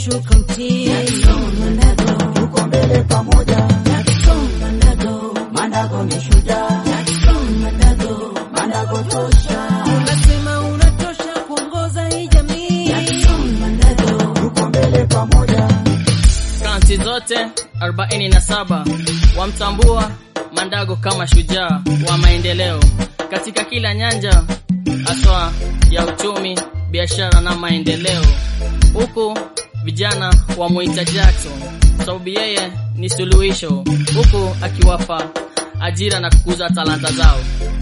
ukishuka mtie Mandago tuko mbele pamoja, Jackson Mandago Mandago ni shujaa, Jackson Mandago Mandago tosha, unasema unatosha kuongoza hii jamii Jackson Mandago tuko mbele pamoja, Kaunti zote 47 wamtambua Mandago kama shujaa wa maendeleo katika kila nyanja, haswa ya uchumi, biashara na maendeleo, huku vijana wamuita Jackson sababu yeye ni suluhisho, huku akiwapa ajira na kukuza talanta zao.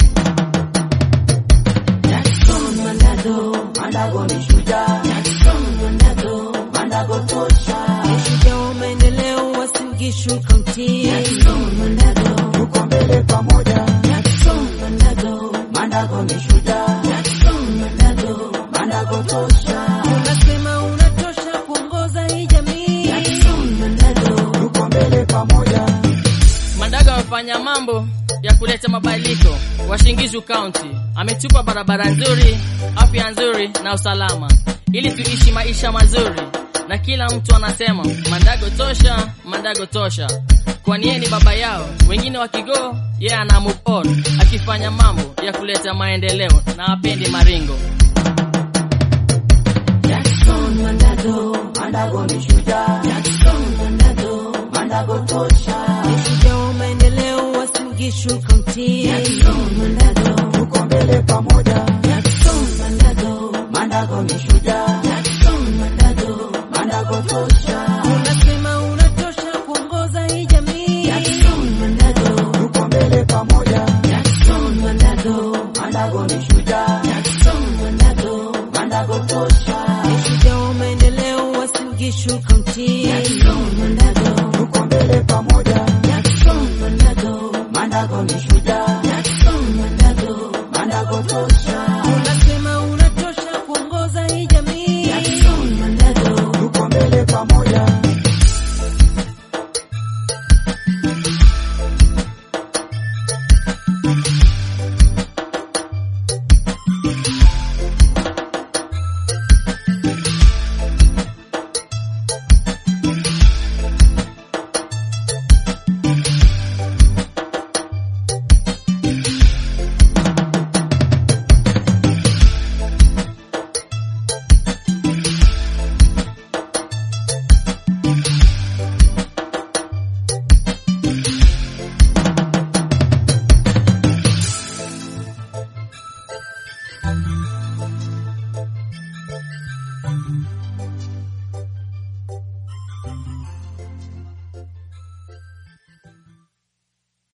Jackson Mandago Mandago ni shujaa, Jackson Mandago Mandago tosha, Shujaa wa maendeleo wasiukishuka mtie Jackson Mandago tuko mbele pamoja, Jackson Mandago Mandago ni shujaa, Jackson Mandago Mandago tosha, unasema unatosha kuongoza hii jamii Jackson Mandago tuko mbele pamoja, Mandago amefanya mambo ya kuleta mabadiliko Washingishu County. Ametupa barabara nzuri, afya nzuri na usalama, ili tuishi maisha mazuri, na kila mtu anasema Mandago tosha, Mandago tosha, kwani yeye ni baba yao. Wengine wakigo, yeye ana move on, akifanya mambo ya kuleta maendeleo na apendi maringo. Jackson Mandago Mandago ni shujaa, Jackson Mandago Mandago tosha, Shujaa wa maendeleo wasiukishuka mtie Jackson Mandago tuko mbele pamoja, Jackson Mandago Mandago ni shujaa, Jackson Mandago Mandago tosha, unasema unatosha kuongoza hii jamii Jackson Mandago tuko mbele pamoja, Jackson Mandago Mandago ni shujaa, Jackson Mandago Mandago tosha, Shujaa wa maendeleo wasiukishuka mtie Jackson Mandago tuko mbele pamoja, Jackson Mandago Mandago ni shujaa, Jackson Mandago Mandago tosha, unasema unatosha kuongoza hii jamii Jackson Mandago tuko mbele pamoja,